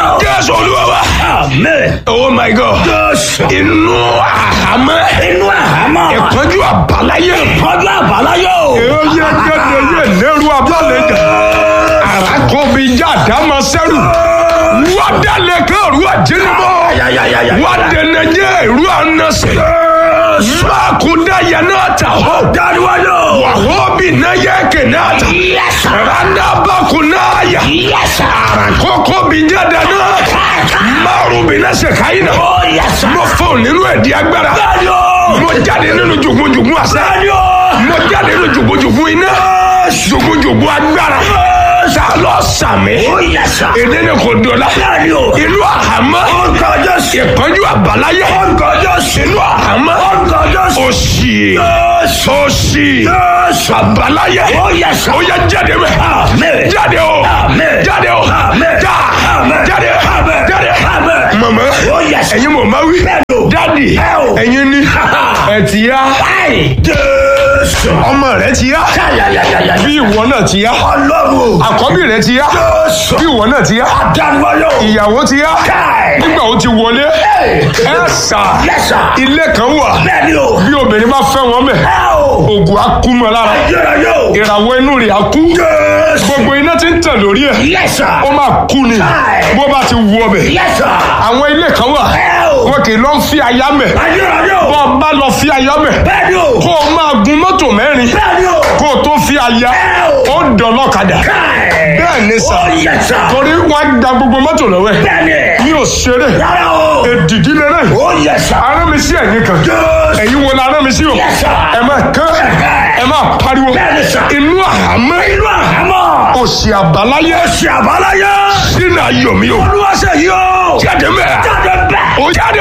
jésù olúwa wa. Amen. oh my god. Jésù. inú àhámọ́. Inú àhámọ́. ìpọ́njú àbáláyé. Ìpọ́njú àbáláyé o. èyí gẹ́gẹ́ yé lẹ́rú abálẹ̀jà. àràkọ́bí jáde máa sẹ́rù. wọ́n dálé kan rú àjẹnimọ́. Ayayayaya. wọ́n dẹ̀nẹ̀ jẹ́ ìrú ànásẹ̀. mákúndà yẹn náà tà hó. Dáríwájú. wàhóbì náà yẹ kẹ̀nẹ́ àtà. Yes, sir. randabakunaya. Yes, sir. àràkọ́kọ́bí jáde náà. márùbí náà ṣe káyìn náà. Oh, yes, sir. mo fọ́ nínú ẹ̀dí agbára. Bẹ́ẹ̀ni o. mo jáde nínú jùgúnjùgún àṣẹ. Bẹ́ẹ̀ni o. mo jáde nínú jùgúnjùgún iná. jùgúnjùgún agbára. ta lọ sàmì. Oh, yes, sir. èdè ni kò dọ̀la. Bẹ́ẹ̀ni o. ìlú àhámọ́. Orúkọ Jésù. ìpọ́njú àbáláyé. Orúkọ Jésù. ìlú àhámọ́. Orúkọ Jésù. òṣì. Jésù. òṣì. Jésù. àbáláyé. Oh, yes, sir. ó yẹ jáde mẹ́. Amen. jáde o. Amen. jáde o. Amen. já. Amen. jáde. Amen. jáde. Amen. mama. Oh, yes. ẹ̀yin mọ̀ máa wí. Bẹ́ẹ̀ni o. dádì. Ẹ o. ẹ̀yin ni. ẹ̀ ti yá. Báyìí. Jésù. ọmọ rẹ ti yá. Ayayayaya. bí ìwọ náà ti yá. Ọlọ́run. àkọ́bí rẹ ti yá. Jésù. bí ìwọ náà ti yá. Dáríwájú. ìyàwó ti yá. Káì. nígbà ó ti wọlé. ẹ sà. Yes, sir. ilé kan wà. Bẹ́ẹ̀ni o. bí obìnrin bá fẹ́ wọn mẹ́. Ẹ o. ògùn á kú mọ́ lára. Ayérayé o. ìràwọ̀ inú rẹ̀ á kú. Jésù. gbogbo iná ti ń tàn lórí ẹ̀. Yes, sir. ó máa kú ni. Káì. bó bá ti wú ọbẹ̀. Yes, sir. àwọn ilé kan wà. Ẹ o. wọn kì í lọ fi aya mẹ́. Ayérayé o. bọ́ ọ bá lọ fi aya mẹ́. Bẹ́ẹ̀ni o. kó o máa gun mọ́tò mẹ́rin. Bẹ́ẹ̀ni o. kó o tó fi aya. ó dọ̀lọ́kadà. Káì. bẹ́ẹ̀ ni sà. Oh, yes, sir. torí wọ́n á gba gbogbo mọ́tò lọ́wọ́ ẹ̀. Bẹ́ẹ̀ni. mi ò ṣeré. Rárá o. èdìdí lẹ́rẹ̀. Oh, yes, sir. arán mi sí ẹ̀yìn kan. Jésù. ẹ̀yin wo la arán mi sí o. Yes, sir. ẹ máa kán ẹ máa pariwo. Bẹ́ẹ̀ni, sir. inú àhámọ́ Inú àhámọ́. òsì àbáláyé Ṣé àbáláyé? sínú ayọ̀ mi o. Olúwa ṣe yí o. jáde mẹ́. Jáde bẹ́ẹ̀. o jáde.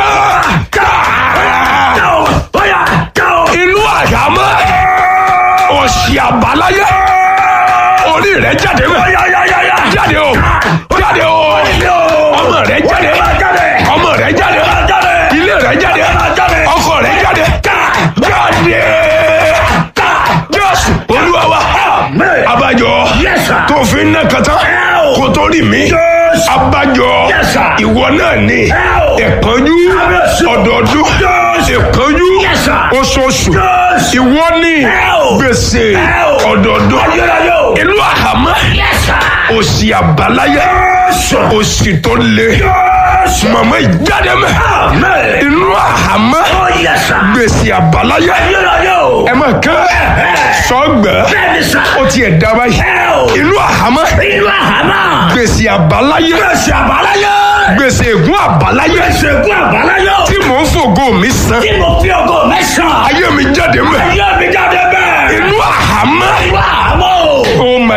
Ká o. Bóyá ká o. inú àhámọ́ òsì àbáláyé orí rẹ̀ jáde mẹ́. Yáyáyáyá. jáde o jáde o ọmọ rẹ̀ jáde ọmọ rẹ̀ jáde ilé rẹ̀ jáde ọkọ rẹ̀ jáde jáde jésù olúwa wa abájọ Yes, sir. tó fi ń ná kàtá Ow. kó tó rí mi Yes. abájọ Yes, sir. ìwọ náà ni Ow. ẹ̀pọ́njú Yes. ọdọọdún Yes. ẹ̀pọ́njú Yes, sir. oṣooṣù Yes. ìwọ ni Ow. gbèsè Ow. ọdọọdún Ayérayé o. ìlú àhámọ́ Yes, sir. òsì àbáláyé Yes. òsì tó le Yes. màmá ìjáde mẹ Amen. inú àhámọ́ Oh, yes, sir. gbèsè àbáláyé Ayérayé o. ẹ máa kán sọgbẹ Bẹ́ẹ̀ni sà. ó tiẹ̀ dá báyìí Ẹ o. inú àhámọ́ Inú àhámọ́. gbèsè àbáláyé Gbèsè àbáláyé. gbèsè ègún àbáláyé Gbèsè ègún àbáláyé o. tí mò ń fògo mi san Tí mo fi ògo mẹ́sàn-án. ayé mi jáde mẹ Ayé mi jáde bẹ́ẹ̀. inú àhámọ́ Inú àhámọ́ o. oh my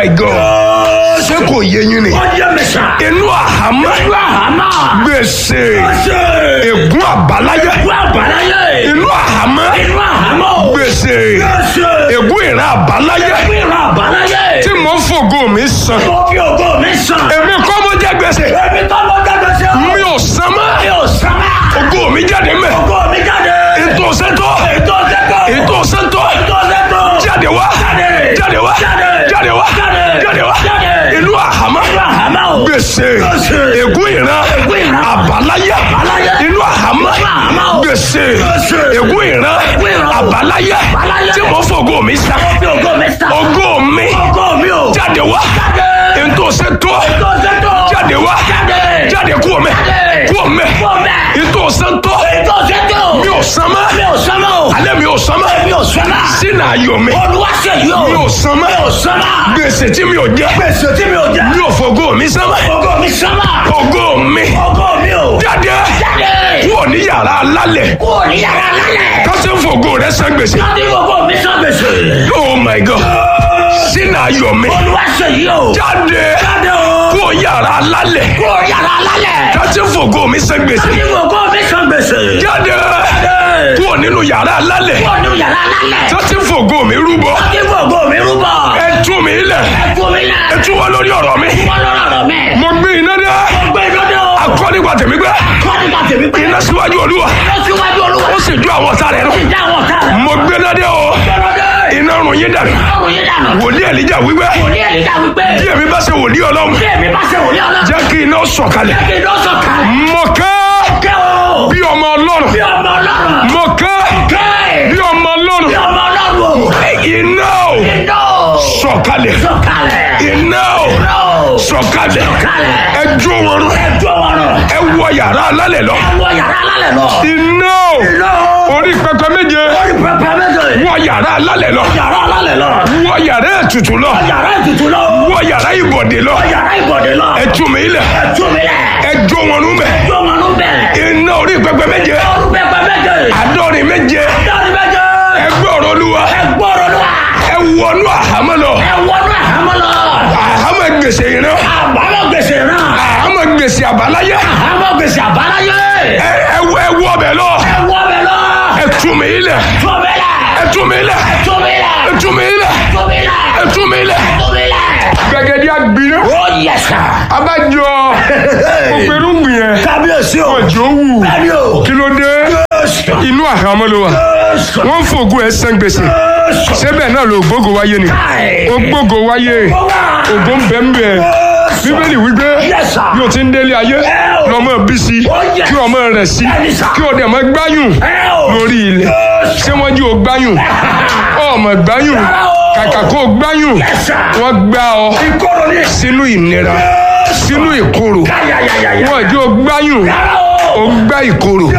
god ṣé kò yé yín ni Wọ́n yẹ mi sà. inú àhámọ́ Inú àhámọ́. gbèsè Gbèsè. ègún àbáláyé Ègún àbáláyé. inú àhámọ́ Inú àhámọ́ o. gbèsè Gbèsè. ègún ìran àbáláyé Ègún ìran àbáláyé. tí mò ń fògo mi san Mo fi ògo mẹ́sàn-án. èmi kọ́ mo jẹ́ gbèsè Èmi tó lọ jáde sí o. mi ò san mọ́ Mi ò sábà. ògo mi jáde mẹ́ Ògo mi jáde. ètò sẹ́tọ̀ Ètò ọ̀sẹ̀tọ̀. ètò sẹ́tọ̀ Ètò ọ̀sẹ̀tọ̀. jáde wá Jáde. jáde wá Jáde. jáde wá Jáde. jáde wá Jáde. inú àhámọ́ Inú àhámọ́ o. gbèsè Gbèsè. ègún ìran Ègún ìran. àbáláyé Àbáláyé. inú àhámọ́ Inú àhámọ́ o. gbèsè Gbèsè. ègún ìran Ègún ìran. àbáláyé Àbáláyé. tí mo fògo mi san Mo fi ògo mẹ́sàn-án. ògo mi Ògo mi o. jáde wá Jáde. ètò sẹ́tọ̀ Ètò ọ̀sẹ̀tọ̀. jáde wá Jáde. jáde kú ọmẹ Jáde. kú ọmẹ Kú ọmẹ. ètò sẹ́tọ̀ Ètò ọ̀sẹ̀tọ̀. mi ò san mọ́ Mi ò sábà o. alẹ́ mi ò san mọ́ Mi ò sábà. sínú ayọ̀ mi Olúwa ṣe yí o. mi ò san mọ́ Mi ò sábà. gbèsè tí mi ò jẹ Gbèsè tí mi ò jẹ. mi ò fògo mi san mọ́ Ògo mi sábà. ògo mi Ògo mi o. jáde Jáde. kúrò ní yàrá alálẹ̀ Kúrò ní yàrá lálẹ́. kásẹ̀ fògo rẹ san gbèsè Láti ògo mi sán gbèsè. oh my god sínú ayọ̀ mi Olúwa ṣe yí o. jáde Jáde o. kúrò yàrá alálẹ̀ Kúrò yàrá lálẹ́. kásẹ̀ fògo mi san gbèsè Láti ògo mi sán gbèsè. jáde Jáde. kúrò nínú yàrá alálẹ̀ Kúrò ní yàrá lálẹ́. kásẹ̀ fògo mi rúbọ Láti ògo mi rúbọ. ẹ tú mi lẹ̀ Ẹ fún mi náà. ẹ tú wá lórí ọ̀rọ̀ mi Wọ́n lọ́rọ̀ rọ̀ mẹ́. mo gbé iná dé Mo gbé iná dé o. akọ́ nípa tèmi gbé Kọ́ nípa tèmi pé. iná síwájú olúwa Lọ síwájú olúwa. ó sì ju àwọn ọ̀tá rẹ̀ nù Ìjà àwọn ọ̀tá rẹ̀. mo gbé iná dé o Gbọ́dọ̀ dé. iná rún yín dànù ọrùn yín dànù. wòlíì ẹ̀líjà wípé wòlíì ẹ̀líjà wípé. bí èmi bá ṣe wòlíì ọlọ́run bí èmi bá ṣe wòlíì ọlọ́run. jẹ́ kí iná sọ̀kalẹ̀ kí ló sọ kalẹ̀. mo kẹ́ kẹ́ o. bí ọmọ ọlọ́run bí ọmọ ọlọ́run. mo kẹ́ kẹ́. bí ọmọ ọlọ́run bí ọmọ ọlọ́run o. iná o iná. sọ̀kalẹ̀ sọ kalẹ̀. iná o iná. sọ̀kalẹ̀ kalẹ̀. ẹ jó wọn rún ẹjọ́ wọn rọ. ẹ wọ yàrá alálẹ̀ lọ ẹ wọ yàrá alálẹ̀ lọ. iná o iná. orí pẹpẹ méje orí pẹpẹ méje. wọ yàrá alálẹ̀ lọ yàrá alálẹ̀ lọ. wọ yàrá ètùtù lọ yàrá ètùtù lọ. wọ yàrá ìbọ̀dé lọ yàrá ìbọ̀dé lọ. ẹ tú mi ilẹ̀ ẹjọ́ mi lẹ̀. ẹ jó wọn rún bẹ ẹjọ́ wọn ló bẹ̀rẹ̀. iná orí pẹpẹ méje orí pẹpẹ méje. àádọ́rin méje dọ́ọ̀ni méje. ẹ gbọ́rọ̀ olúwa ẹ gbọ́rọ̀ lọ. ẹ wọnú àhámọ́ lọ ẹ wọnú àhámọ́ lọ. àhámọ́ gbèsè ìran àbámọ̀ gbèsè náà. àhámọ́ gbèsè àbáláyé àhámọ́ gbèsè àbáláyé. ẹ ẹ wọ ẹ wọ bẹ lọ ẹ wọ bẹ lọ. ẹ tú mi ilẹ̀ tó mi lẹ̀. ẹ tú mi ilẹ̀ tó mi lẹ̀. ẹ tú mi ilẹ̀ tó mi lẹ̀. ẹ tú mi ilẹ̀ tó mi lẹ̀. gbẹgẹdẹ agbiná ó yẹ sà. abájọ ògbérùngbìn yẹn kábíyèsí o. ọjọ́ wù bẹ́ẹ̀ni o. kí ló dé inú àhámọ́ ló wà wọ́n ń fògùn ẹ̀ san gbèsè síbẹ̀ náà ló gbógo wáyé ni ó gbógo wáyé ògo ń bẹ̀ ń bẹ̀ bíbélì wípé Yes, sir. bí o ti ń délé ayé lọ́mọ bí sí Oh, yes. kí ọmọ rẹ̀ sí Yes, sir. kí o dẹ̀ mọ́ gbáyùn ẹ o. lórí ilẹ̀ ṣé wọ́n jí o gbáyùn ọmọ gbáyùn kàkà kó o gbáyùn Yes, sir. wọ́n gbá ọ ìkóró ni. sínú ìnira sínú ìkorò yáyáyáyá. wọ́n jí o gbáyùn yàrá o o. gbá ìkorò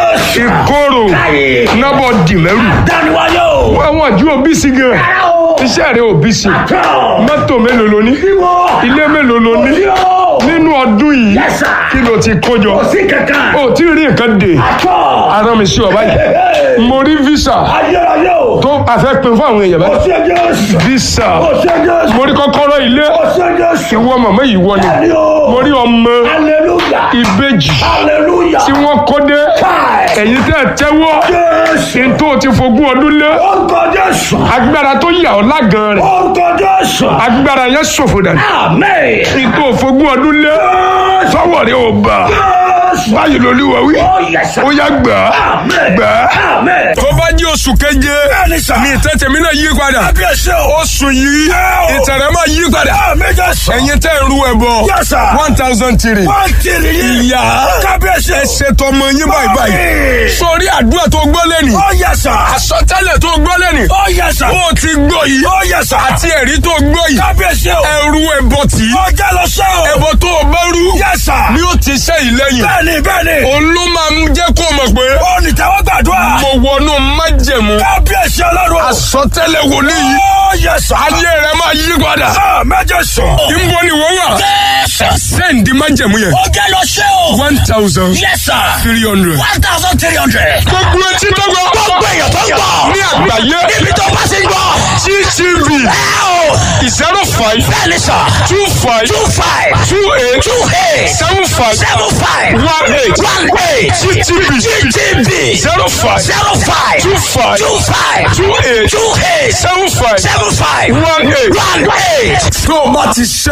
ìkorò Káyé. nábọ̀ dìmẹ́rù dániwáyé o. wọ́n jí o bí sí gan yàrá o. iṣẹ́ rẹ̀ ò bí sí tọ́. mọ́tò mélòó lo ní ìwọ. ilé mélòó lo ní yóò. nínú ọdún yìí Yes, sir. kí ló ti kójọ kò sí kankan. o tí ì rí nǹkan dè tọ́. ara mi sí ọ báyìí mo rí visa ayérayé o. tó àfẹ́ pin fún àwọn èèyàn kò báyìí sí Jésù. visa kò sí Jésù. mo rí kọ́kọ́rọ́ ilé kò sí Jésù. ìwọ màmá yìí wọ ni Bẹ́ẹ̀ni o. mo rí ọmọ hallelujah. ìbejì hallelujah. tí wọ́n kó dé Káì. ẹ̀yin tẹ́ ẹ tẹ́wọ́ Jésù. ní tó ti fogún ọdún lé orúkọ Jésù. agbára tó yà ọ́ lágan rẹ̀ orúkọ Jésù. agbára yẹn ṣòfò dànù amen. ní tó fogún ọdún lé sọ́wọ́ rẹ̀ ò bà Jésù. báyìí lolúwa wí ó yẹ sá. ó yá gbà á amen. gbà á. amen. tó bá jí oṣù keje Bẹ́ẹ̀ni sà. ní ìtẹ́tẹ̀ mi náà yí padà kábíyèsí o. oṣù yìí ìtẹ̀rẹ̀ máa yí padà amen Jésù. ẹ̀yin tẹ́ ń ru ẹ̀bọ Yes, sir. one thousand three wọ́n ti rí yín. ìyá kábíyèsí o. ẹ ṣètò ọmọ yín báyìí báyìí sórí àdúrà tó gbọ́ lẹ́nì ó yẹ sá. àsọtẹ́lẹ̀ tó gbọ́ lẹ́nì ó yẹ sá. ó ti gbọ́ yìí ó yẹ sá. àti ẹ̀rí tó gbọ́ yìí kábíyèsí o. ẹrú ẹbọ tì í ó jẹ́ lọ sẹ́ o. ẹbọ tó o bá rú Yes, sir. ni ó ti ṣe ìlẹ́yìn bẹ́ẹ̀ni bẹ́ẹ̀ni. òun ló máa ń jẹ́ kó o mọ̀ pé ó ní tẹ́wọ́ gbàdúrà. mo wọnú májẹ̀mú kábíyèsí ọlọ́run. àsọtẹ́lẹ̀ wòlíì yìí ó yẹ sá. ayé rẹ máa yí padà mẹ́jọ sùn. ìbò ni wọ́n wà sẹ́ǹdì májẹ̀mú yẹn ó jẹ́ lọ sẹ́ o. one thousand yes sir. three hundred. one thousand three hundred. gbogbo etí tó gbọ́ gbogbo èèyàn tó ń gbọ́. ní àgbáyé níbi tó bá ti ń gbọ́. ttv ẹ o. zero five bẹ́ẹ̀ni sà. two five two five. two eight two eight. seven five seven five. one eight one eight. ttv ttb. zero five zero five. two five two five. two eight two eight. seven five seven five. one eight. one eight. tó o bá ti ṣe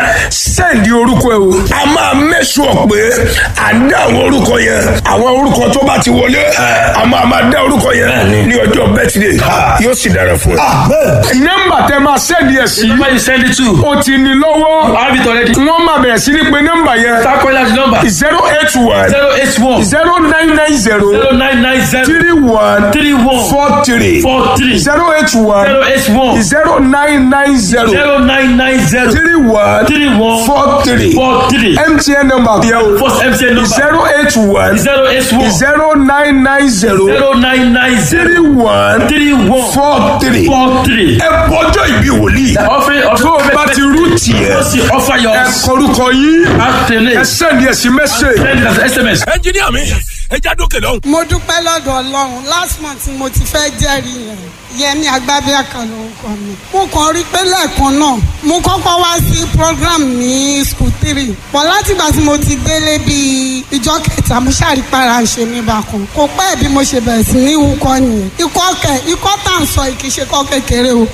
sẹ́ǹdì orúkọ ẹ o. a máa mẹ́sùn pé à ń dá àwọn orúkọ yẹn àwọn orúkọ tó bá ti wọlé a máa máa dá orúkọ yẹn ní ọjọ́ bẹ́tìdé yóò sì dára fún ẹ. nọ́mbà tẹ máa sẹ́ǹdì ẹ̀ sí Number you send it to. o ti ní lọ́wọ́ I have it already. wọ́n máa bẹ̀rẹ̀ sí ní pé nọ́mbà yẹn Start calling out the number. zero eight one Zero eight one zero nine nine zero zero nine nine zero three one three one four three four three zero eight one zero eight one zero nine nine zero zero nine nine zero three one three one four three four three. mtn number yẹ o First MTN number zero eight one zero eight one zero nine nine zero zero nine nine zero three one three one four three. four three. ẹ bọjọ ìbí wòlíì Offering of tó o bá ti rú tiẹ̀ Just offer your ẹ kọrúkọ yìí ẹ afternoon. sẹ́ni ẹ̀ sí mẹ́sẹ̀. Send it as SMS. ẹnjiníà mi ẹ já dókè lọ. mo dúpẹ́ lọ́dọ̀ ọlọ́run last month ni mo ti fẹ́ jẹ́rìí yẹn yẹmi agbábíà kan lórúkọ mi mo kàn rí pé lẹ́ẹ̀kan náà mo kọ́kọ́ wá sí program ní school three pọ̀ látìgbà tí mo ti délé bíi ìjọ kẹta mo ṣàrípara ṣe mi bákan kò pẹ́ bí mo ṣe bẹ̀rẹ̀ sí ní wúkọ́ nìyẹn ikọ́ kẹ ikọ́ tá à ń sọ yìí kì í ṣe kọ́ kékeré o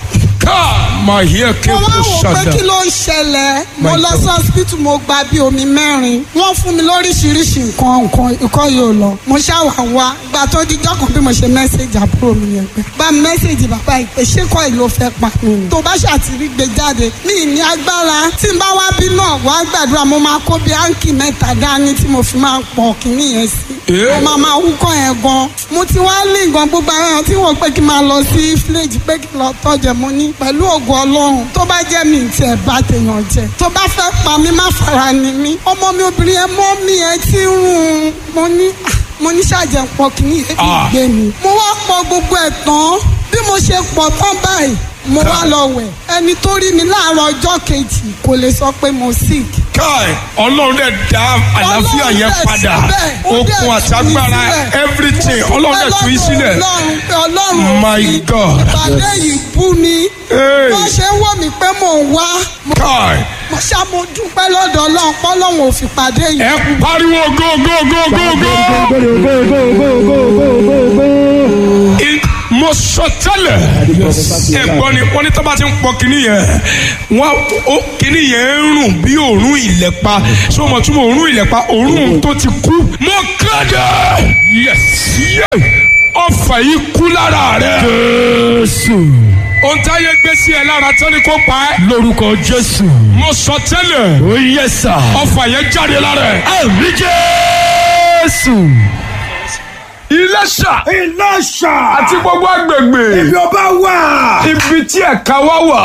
ká máa yẹ kí mo kò wá wò pé ṣàdá. kí ló ń ṣẹlẹ̀ mo My lọ God. sí hospital mo gba bí omi mẹ́rin wọ́n fún mi lóríṣiríṣi nǹkan nǹkan ikọ́ yóò lọ mo ṣàwà wá gba tó dijọ́ kan bí mo ṣe mẹ́sẹ̀gì àbúrò mi yẹn pé bá mi mẹ́sẹ̀gì bàbá yìí pé ṣé kọ́ ìlú fẹ́ pa mi ni tó bá ṣàtìrí gbé jáde mi ì ní agbára tí n bá wá bí náà wá gbàdúrà mo máa kó bí áǹkì mẹ́ta dání tí mo fi máa pọ̀ kínní yẹn sí Eh. mo máa máa wúkọ́ yẹn gan mo ti wá lé nǹkan gbogbo àwọn èèyàn tí wọ́n pé kí n máa lọ sí fíléèjì pé kí n lọ tọ́jẹ̀ mo ní pẹ̀lú ògo ọlọ́run tó bá jẹ́ mi ti ẹ̀ bá tèèyàn jẹ tó bá fẹ́ pa mí má fara ni mí ọmọ mi obìnrin yẹn mọ́ mi ẹ ti ń rún un mo ní ah, mo ní ṣàjẹ́ pọ̀ kí ní èébì Ah. gbé mi mo wá pọ̀ gbogbo ẹ̀ tán bí mo ṣe pọ̀ tán báyìí mo wá lọ wẹ̀ ẹni tó rí mi láàárọ̀ ọjọ́ kejì kò lè sọ pé mo sick káì ọlọ́run dẹ̀ dá àlàáfíà Ọlọ́run yẹn dẹ̀ padà síbẹ̀, ó dẹ̀ okun àtagbára tú mi sílẹ̀. everything ọlọ́run dẹ̀ tú yín sílẹ̀. ọlọ́run pé ọlọ́run My fi God. ìpàdé yìí bú mi Hey. wọ́n ṣe ń wò mí pé mò ń wá káì mo ṣá mo dúpẹ́ lọ́dọ̀ ọlọ́run pọ́lọ́run ò fi pàdé yìí. ẹ pariwo go go go go go. I- mo sọ tẹ́lẹ̀ ẹ̀gbọ́n ni wọ́n ní tọ́ba ti ń pọ kínní yẹn wọ́n ó kínní yẹn ń rùn bí òórùn ìlẹ̀pa ṣé o mọ̀ túmọ̀ òórùn ìlẹ̀pa òórùn tó ti kú. mo kéde yes yes ọfà yìí kú lára rẹ. Jésù. ohun táyé gbé sí ẹ lára tán ni kò pa ẹ́. Lórúkọ Jésù. mo sọ tẹ́lẹ̀ Ó yẹ sà. ọfà yẹn jáde lára ẹ. Àmì Jésù. Iléṣà Ìlọ́ṣà. àti gbogbo agbègbè Ibi ọba wà. ibi tí ẹ̀ka wá wà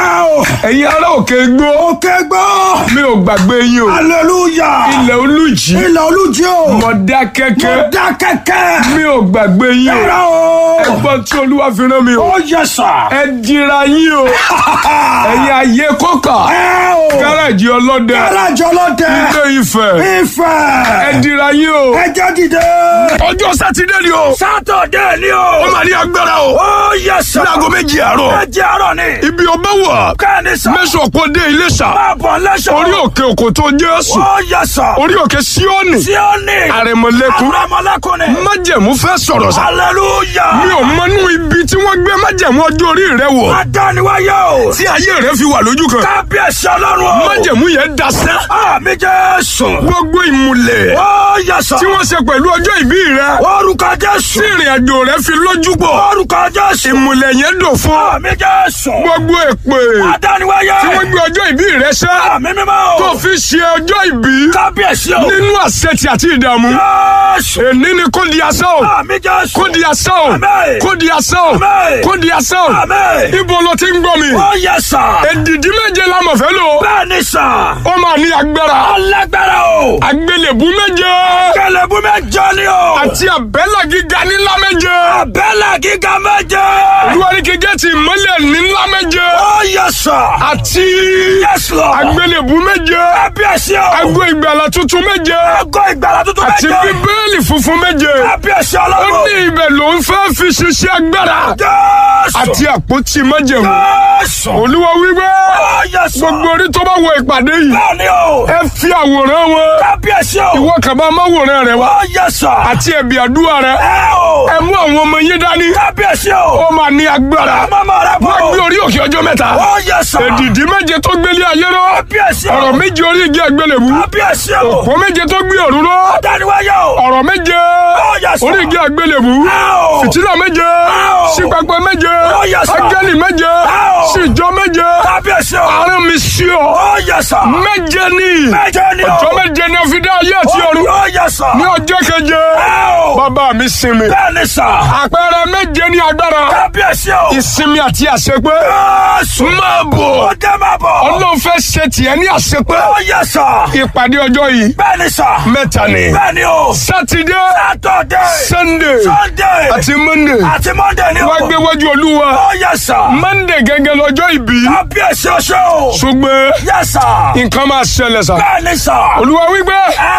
ẹ̀yin ará òkè gbó Òkè gbọ́. mi ò gbàgbé yín o Hallelujah. ilẹ̀ olùjì Ilẹ̀ olújí o. mọ̀dá kẹ́kẹ́ Dá kẹ̀kẹ́. mi ò gbàgbé yín o Ẹ̀rọ o. ẹgbọ́n tí olúwa fi rán mi o Ó yẹ sà. ẹ dira yín o ẹ̀yin ayé kọ́kà Ẹ o. gáràjì ọlọ́dẹ Alájọ lọ́dẹ. ilé Ifẹ̀ ẹ Ifẹ̀. dira yín o Ẹ jẹ́ dìde. ọjọ́ sátidé ni o Sátọ̀dé ni ó o. máa ní agbára o Ó yẹ sà. láago méjì àárọ̀ Ẹ jẹ́ àárọ̀ ni. ibi ọba wà Kẹ́ni sà. mẹ́sàn-án kò dé Iléṣà Máa bọ̀ lẹ́sọ̀. orí òkè òkòtó Jésù Ó yẹ sà. orí òkè Síónì Tí ó ní. àrẹ̀mọ̀lẹ́kùn Àrẹ̀mọ̀lẹ́kùn ni. májẹ̀mú fẹ́ sọ̀rọ̀ sá Hallelujah. mi ò mọnú ibi tí wọ́n gbé májẹ̀mú ọjọ́ orí rẹ wọ̀ Adániwáyé o. tí ayé rẹ fi wà lójú kan Kábíyèsí ọlọ́run o. májẹ̀mú yẹn dasẹ́ Àmì Jésù. gbogbo ìmùlẹ̀ Ó yẹsà. tí wọ́n ṣe pẹ̀lú ọjọ́ ìbí rẹ Orúkọ Jésù. tí ìrìn àjò rẹ fi lójú pọ̀ Orúkọ Jésù. ìmùlẹ̀ yẹn dò fún Àmì Jésù. gbogbo èpè Adániwáyé. tí wọ́n gbé ọjọ́ ìbí rẹ ṣẹ́ Àmì mímọ́ o. tó fi ṣe ọjọ́ ìbí Kábíyèsí o. nínú àṣetì àti ìdààmú Jésù. èní ni kò di asán o Àmì Jésù. kò di asán o Àmín. kò di asán o Àmín. kò di asán o Àmín. ibo ló ti ń gbọ́ mi Ó yẹsà. èdìdí méje la mọ̀ fẹ́ lò Bẹ́ẹ̀ni sà. ó máa ní agbára Alágbára o. àgbélébú méje Kẹlẹ̀bú mẹ́jọ ni o. àti àbẹ́là gíga nílá méje Abẹ́lẹ̀ gíga méje. olúwaríkì gẹ́tì ìmọ́lẹ̀ nílá méje Ó yẹsà. àti Yes Lord. àgbélébú méje Kábíyèsí o. ago ìgbàlà tuntun méje Àgọ́ ìgbàlá tuntun àti méje. bíbélì funfun méje Kábíyèsí ó ọlọ́run. ní ibẹ̀ ló ń fẹ́ fi ṣiṣẹ́ agbára Jésù. àti àpótí májẹ̀mú Jésù. olúwa wípé Ó yẹsà. gbogbo orí tó bá wọ ìpàdé yìí Bẹ́ẹ̀ni o. ẹ fi àwòrán wọn Kábíyèsí o. ìwọ kàbá máwòrán rẹ wá Ó yẹsà. àti ẹ̀bì àdúrà rẹ Ẹ o. ẹ mú àwọn ọmọ yín dání Kábíyèsí o. ó máa ní agbára Mama rẹ bọ̀. wọ́n gbé orí òkè ọjọ́ mẹ́ta Ó yẹsà. èdìdí méje tó gbélé ayé rọ Kábíyèsí o. ọ̀rọ̀ méje orí igi àgbélébú Kábíyèsí o. òpó méje tó gbé òru rọ Dániwáyé o. ọ̀rọ̀ méje Ó yẹsà. orí igi àgbélébú Áò. fìtílà méje Áò. sípapẹ méje Ó yẹsà. áńgẹ́lì méje Áò. síjọ méje Kábíyèsí o. àárín mi sí ọ Ó yẹsà. méje ní Méje ni o. ọjọ́ méje ní a fi dá ayé àti ọ̀run Ó yẹsà. ní ọjọ́ keje Ẹ o. bàbá mi sinmi Bẹ́ẹ̀ni sà. àpẹẹrẹ méje ní agbára Kábíyèsí o. ìsinmi àti àṣepé Jésù. máa bọ̀ Ó jẹ́ máa bọ̀. ọlọ́run fẹ́ ṣe tiẹ̀ ní àṣepé Ó yẹsà. ìpàdé ọjọ́ yìí Bẹ́ẹ̀ni sà. mẹ́ta ni Bẹ́ẹ̀ni o. sátidé Sátọ̀dé. sànńdé Sunday. àti mọ́ndé Àti Monday ni o. wá gbé wájú olúwa Ó yẹsà. mọ́ndé gẹ́gẹ́ lọ́jọ́ ìbí Kábíyèsí oṣù. ṣùgbọ́n Yẹsà. nǹkan máa ṣẹlẹ̀ sá Bẹ́ẹ̀ni sà. olúwa wípé Ẹ o.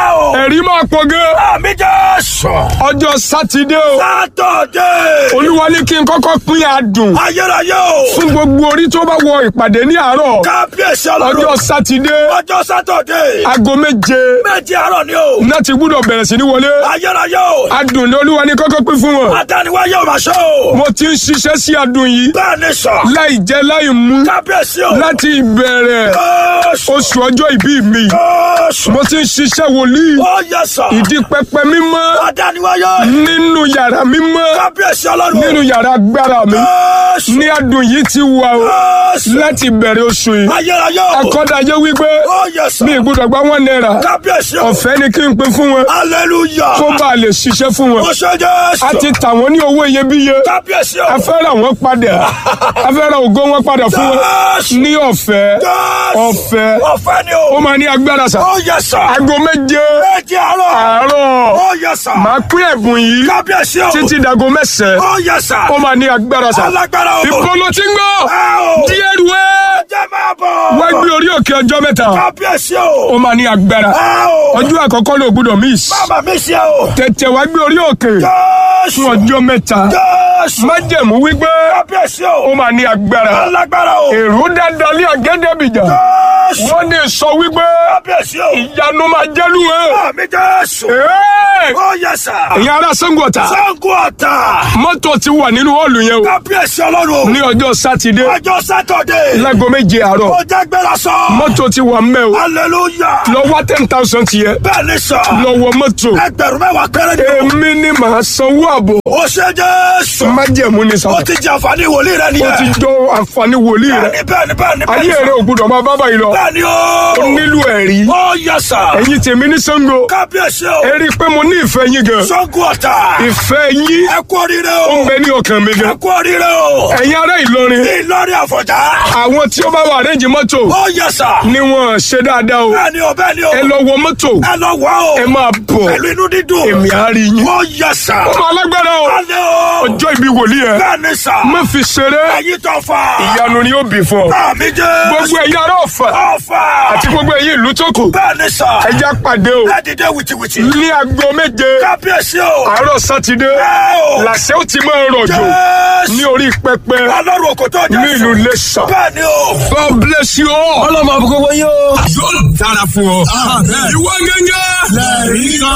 ẹ̀rí máa pọ̀ gan. Àmì Jésù. ọjọ́ sátidé o Sátọ̀dé. olúwa ní kí n kọ́kọ́ pín adùn Ayérayé o. fún gbogbo orí tó bá wọ ìpàdé ní àárọ̀ Kábíyèsí ọjọ́ ọlọ́run. sátidé Ọjọ́ Sátọ̀dé. aago méje Méjì àárọ̀ ni o. náà ti gbúdọ̀ bẹ̀rẹ̀ sí ní wọlé Ayérayé o. adùn ní olúwa ní kọ́kọ́ pín fún wọn Adániwáyé ò máa ṣe o. mo ti ń ṣiṣẹ́ sí adùn yìí Bẹ́ẹ̀ ni sọ. láì jẹ láì mú Kábíyèsí o. láti ìbẹ̀rẹ̀ Jésù. oṣù ọjọ́ ìbí mi Jésù. mo ti ń ṣiṣẹ́ wòlíì Ó yẹ sọ. ìdí pẹpẹ mímọ́ Adániwáyé. nínú yàrá mímọ́ Kábíyèsí ọlọ́run. nínú yàrá agbára mi Jésù. ní adùn yìí ti wà o Jésù. láti bẹ̀rẹ̀ oṣù yìí Ayérayé o. akọ́dayé wípé Ó yẹ sọ. mi ìgbúdọ̀ gba wọn náírà Kábíyèsí o. ọ̀fẹ́ ni kí n pín fún wọn Hallelujah. kó bá a lè ṣiṣẹ́ fún wọn Ó ṣe Jésù. a ti tà wọ́n ní owó iyebíye Kábíyèsí o. a fẹ́ ra wọn padà a fẹ́ ra ògo wọn padà fún wọn Jésù. ní ọ̀fẹ́ Jésù. ọ̀fẹ́ Ọ̀fẹ́ ni ó o. máa ní agbára sà Ó yẹ sọ. aago méje Méjì àárọ̀. àárọ̀ Ó yẹ sọ. máa pín ẹ̀bùn yìí Kábíyèsí o. títí dago mẹ́sàn-án Ó yẹ sọ. ó máa ní agbára sà Alágbára o. ìpolo tí ń gbọ́ Ẹ o. díẹ̀ rú ẹ́ Jẹ́ máa bọ̀. wá gbé orí òkè ọjọ́ mẹ́ta Kábíyèsí o. ó máa ní agbára Ẹ o. ọjọ́ àkọ́kọ́ ló gbúdọ̀ miss Bàbá mi ṣe o. tètè wá gbé orí òkè Jésù. fún ọjọ́ mẹ́ta Jésù. májẹ̀mú wípé Kábíyèsí ó o. máa ní agbára Alágbára o. èrò dáadáa ní àgẹ́dẹ́bìjà Jésù. wọ́n ní sọ wípé Kábíyèsí o. ìyanu máa jẹ́lu ẹ̀ Àmì Jésù. Ẹ́ẹ̀! Ó yẹ sọ. ẹ̀yin ará Ṣàngó Ọ̀tà Sango ọ̀tà. mọ́tò ti wà nínú họ́ọ̀lù yẹn o Kábíyèsí ọlọ́run. ní ọjọ́ sátidé Ọjọ́ Sátọ̀dé. láago méje àárọ̀ Ó jẹ́ gbéra sọ. mọ́tò ti wà mẹ́ o Hallelujah. lọ wá ten thousand tiẹ̀ Bẹ́ẹ̀ ni sọ. lọ wọ mọ́tò Ẹgbẹ̀rún mẹ́wàá péré ni o. èmi ni màá sanwó àbọ̀ Ó ṣe Jésù. májẹ̀mú ni Ó sábà ti jẹ àǹfààní wòlíì rẹ ó nìyẹn. ti jọ àǹfààní wòlíì rẹ Bẹ́ẹ̀ni bẹ́ẹ̀ni bẹ́ẹ̀ni ayé bẹ́ẹ̀ni. rẹ ò gbúdọ̀ máa bá báyìí lọ Bẹ́ẹ̀ni o. ó nílò ẹ̀rí Ó yẹ sà. ẹ̀yin tèmi ní Ṣàngó Kábíyèsí o. ẹ rí i pé mo ní ìfẹ́ yín gan Sango ọ̀tà. ìfẹ́ yín Ẹ kú oríire ó ń o. bẹ ní ọkàn mi Ẹ gan kú oríire o. ẹ̀yin ará Ìlọrin Ìlọrin àfọ̀já. àwọn tí ó bá wà rẹ́ǹjì mọ́tò Ó yẹ sà. ni wọ́n ṣe dáadáa o Bẹ́ẹ̀ni o bẹ́ẹ̀ni o. ẹ lọ wọ mọ́tò Ẹ lọ wá o. ẹ máa bọ̀ Pẹ̀lú inú dídùn. èmi á rí yín Ó yẹ sà. ó máa lágbára o Alẹ́ o. ọjọ́ ìbí wòlíì ẹ Bẹ́ẹ̀ni sà. má fi ṣeré Ẹyin tó fà. ìyanu ni ó bì fún ọ Àmì jẹ́. gbogbo ẹ̀yin ará Ọ̀fà Ọ̀fà. àti gbogbo ẹ̀yin ìlú tó kù Bẹ́ẹ̀ni sà. ẹ já pàdé o Ẹ dìde wìtìwìtì. ní aago méje Kábíyèsí o. àárọ̀ sátidé Ẹ o. làṣẹ ó ti máa rọ̀jò Jésù. ní orí pẹpẹ Ọlọ́run òkòtò jẹ́ ní ìlú Iléṣà. Bẹ́ẹ̀ni o. God bless you all. ọlọ́mọ àbúkọ́ wọ́n yóò. yóò dára fún ọ. ìwọ gẹ́gẹ́. lẹ́ẹ̀rí kan.